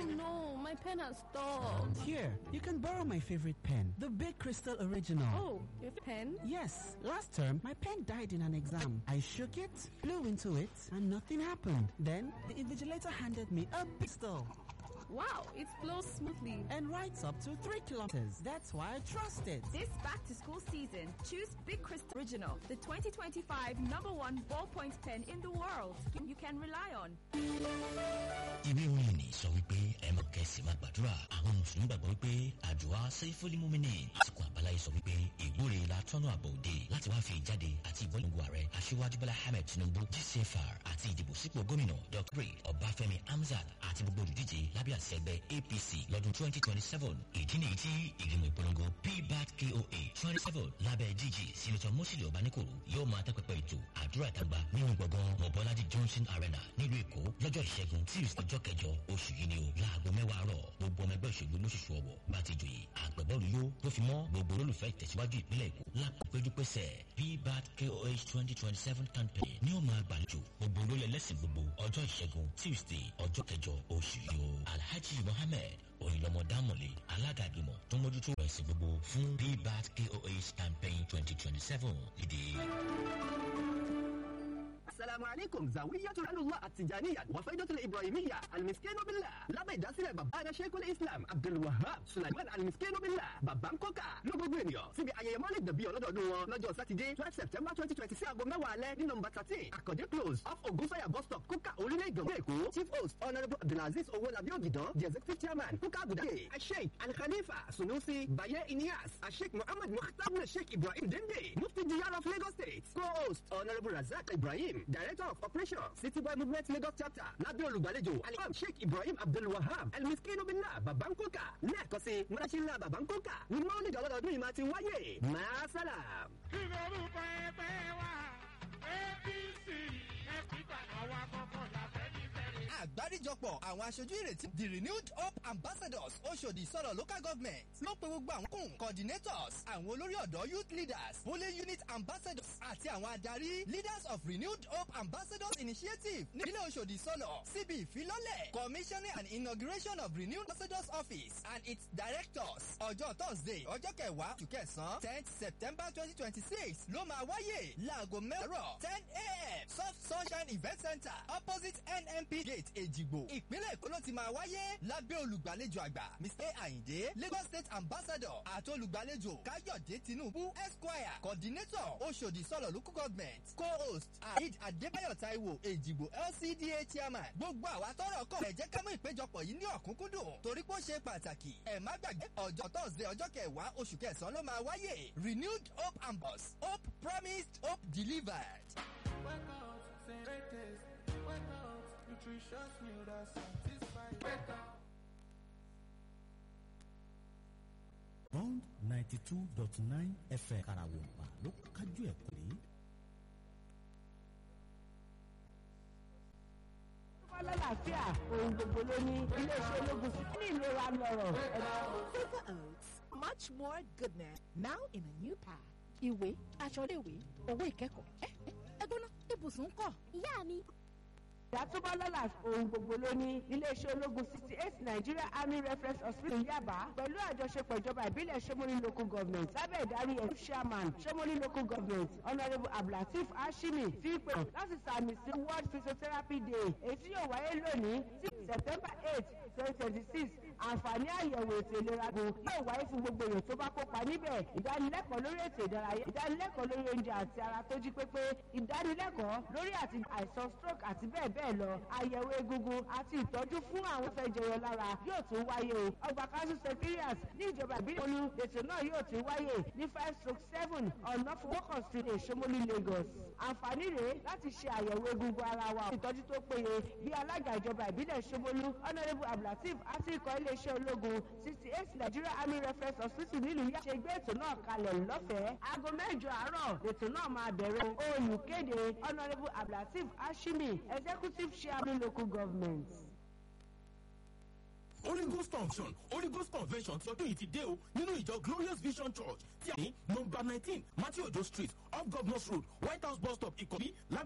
no, my pen has stopped. Here, you can borrow my favorite pen, the Big Crystal Original. Oh, your pen? Yes, last term my pen died in an exam. I shook it, blew into it, and nothing happened. Then the invigilator handed me a pistol Wow, it flows smoothly. and writes up to three kilometers. That's why I trust it. This back to school season, choose Big Crystal Original, the 2025 number one ballpoint pen in the world. You can rely on. ìwé orin ni sọ wípé ẹ mọ̀ kẹ́sì máa gbàdúrà àwọn mùsùlùmí gbàgbọ́ wípé àdúrà sẹ́fúlì múmínì àsìkò àbáláyé sọ wípé ìwúre la tọ́nà àbọ̀ òde láti wá fi ìjáde àti ìbọ́lẹ̀ngbò ààrẹ aṣíwájú bọ́lá ahmed tinubu gcfr àti ìdìbò sípò gómìnà dr ọbáfẹ́mi hamzat àti gbogbo olùdíje lábẹ́ àṣẹ ẹgbẹ́ apc lọ́dún twenty twenty seven ìdí nìyí tí ìgbìmọ̀ ìpolongo pbat koa twenty seven lábẹ́ gg senator mosili ọbaníkòrò yóò máa tẹ́pẹpẹ ètò àdúrà ìtàgbà nínú gbọ̀ngàn mọ̀bọ́lájí johnson arena nílùú èkó lọ́jọ́ ìṣẹ́gun tuesday ọjọ́ kẹjọ oṣù yìí ni o láago mẹ́wàá rọ̀ gbogbo ọmọ ẹgbẹ́ òṣèlú lóṣooṣù ọ̀wọ̀ bá ti jòyè àgbẹ̀bọ́ọ̀lù yó tó fi mọ́ gbogbo olólùfẹ́ ìtẹ̀síwájú ìpínlẹ̀ èkó lápẹ̀pẹ́dúpẹ́sẹ̀ pbat koh twenty twenty seven campaign ní ó máa gbàlejò gbogbo olólè lẹ́sìn gbogbo ọjọ́ ìṣẹ́gun tuesday ọjọ́ kẹjọ oṣù yìí o alhaji mohammed òyìnlọmọ dámọ̀lé alága ìgbìmọ̀ tó mójútó ẹ̀sìn gbogbo fún pbat koh campaign twenty twenty seven ìdè. Assalamu alaikum zawiyatu Allah at-tijaniyya wa faidatul ibrahimiyya al-miskinu billah lábẹ́ ìdásílẹ̀ bàbá ẹ̀rẹ́ sheikul islam abdul wahab sulaiman al-miskinu billah bàbá ń kọ́kà ló gbogbo ènìyàn síbi ayẹyẹ mọ́lẹ̀ dàbí ọlọ́dọọdún wọn lọ́jọ́ sátidé twelve september twenty twenty sí aago mẹ́wàá alẹ́ ní nọmba thirteen àkàndé close off ogunfẹ́yà bus stop kúkà orílẹ̀ ìgbọ̀n èkó chief host honourable abdulaziz owolabi ogidan the executive chairman kúkà abuja sheikh al-khalifa sunusi baye inias sheikh muhammad mukhtar sheikh ibrahim dende mufti diyar of lagos state co-host honourable razak ibrahim director of operations city boy movement lagos chapter lábẹ́ olùgbàlejò alimam sheikh ibrahim abdulwahab elmiskinu billah babankoka lẹ́ẹ̀kan sí mọ́láṣílá babankoka ní mọ́lẹ́dì ọlọ́dọọdún yìí máa ti wáyé maasalam. lórúkọ ẹgbẹ́ wa apc ẹ̀fíkà àwa kọ̀ọ̀kan làbẹ́ nífẹ̀ẹ́ àgbáríjọpọ̀ àwọn aṣojú ìrètí the renewed hope ambassadors oṣòdì sọ̀rọ̀ local government ló pe gbogbo àwọn kùn coordinators àwọn olórí ọ̀dọ́ youth leaders polling unit ambassadors àti àwọn adarí leaders of renewed hope ambassadors initiative nílẹ̀ oṣòdì sọ̀rọ̀ síbi ìfilọ́lẹ̀ commissioning and inauguration of renewed ambassadors office and its directors ọjọ́ thursday ọjọ́ kẹwàá oṣù kẹsàn-án tenth september twenty twenty six ló máa wáyé láago mẹ́rọ̀ ten a.m. soft sunshine event center opposite nnp gate èjìgbò ìpínlẹ̀ èkó ló ti máa wáyé lábẹ́ olùgbàlejò àgbà mr ayinde lagos state ambassador àti olùgbàlejò káyọ̀dé tinubu esquire coordinator oṣòdì sọ̀rọ̀ local government co-host aid adébáyọ̀ taiwo èjìgbò lcda chairman gbogbo àwa tọrọ kọ ẹ jẹ́ ká mú ìpéjọpọ̀ yìí ní ọ̀kúnkúndùn torí pé ó ṣe pàtàkì ẹ má gbàgbé ọjọ́ thursday ọjọ́ kẹwàá oṣù kẹsàn-án ló máa wáyé renewed hope ambos hope promised hope delivered. Wake up, say greatest. Wake up, nutritious meal that satisfies. Wake up. bond ninety two dot nine fm karawompa ló kájú ẹ̀ pé. lálàáfíà ohun gbogbo ló ní iléeṣẹ́ ológun sí ní ìlera lọ́rọ̀. Silver Oats, much more goodness, now in a new pack. Ìwé, aṣọ iléèwé, owó ìkẹ́kọ̀ọ́. Ẹ ẹ gbóná, ibùsùn ń kọ̀. Ìyá mi. ìyá tó bá lálàáfíà ohun gbogbo ló ní iléeṣẹ́ ológun sixty eight nigeria army reference hospital yaba pẹ̀lú àjọṣepọ̀ ìjọba ìbílẹ̀ sẹ́mọ́lì local government lábẹ́ ìdarí ẹ̀ chairman sẹ́mọ́lì local government honourable abdulateef hashimi fi pè láti sàmì sí world physiotherapy day èyí tí yóò wáyé lónìí sí september eight twenty twenty six àǹfààní àyẹ̀wò ètò ìlera gbò yóò wáyé fún gbogbo èèyàn tó bá kópa níbẹ̀ ìdánilẹ́kọ̀ọ́ lórí ètò ìdárayá ìdánilẹ́kọ̀ọ́ lórí oúnjẹ àti ara tó jí pépé ìdánilẹ́kọ̀ọ́ lórí àti àìsàn stroke àti bẹ́ẹ̀ bẹ́ẹ̀ lọ àyẹ̀wò egungun àti ìtọ́jú fún àwọn fẹ́ jẹyọ lára yóò tún wáyé o ọgbà council secretariat ní ìjọba ìbílẹ̀ olú ètò náà yóò tún wáyé ní five stroke seven ọ̀nà fowókàn street èṣomólú lagos àǹfààní rèé láti ṣe àyẹ̀wò egungun ara wa ìtọ́jú tó péye bí alága ìjọba ìbílẹ̀ ṣomólú honourable abdulateef àti ikọ̀ iléeṣẹ́ ológun sixty eight nigeria army reference hospital nílùú yá ṣe gbé ètò náà kalẹ̀ lọ́fẹ̀ẹ́ aago mẹ́jọ àárọ̀ ètò náà máa bẹ̀rẹ̀ olùkéde honourable abdulateef hashimi executive chairman local government. Holy Ghost function Holy Ghost convention ti ọdún yìí ti dé o nínú ìjọ Glorious Vision Church tí a ní nọmba nineteen Matthew Ojo street off Governors road White House bus stop Ìkọ̀bí lábẹ́.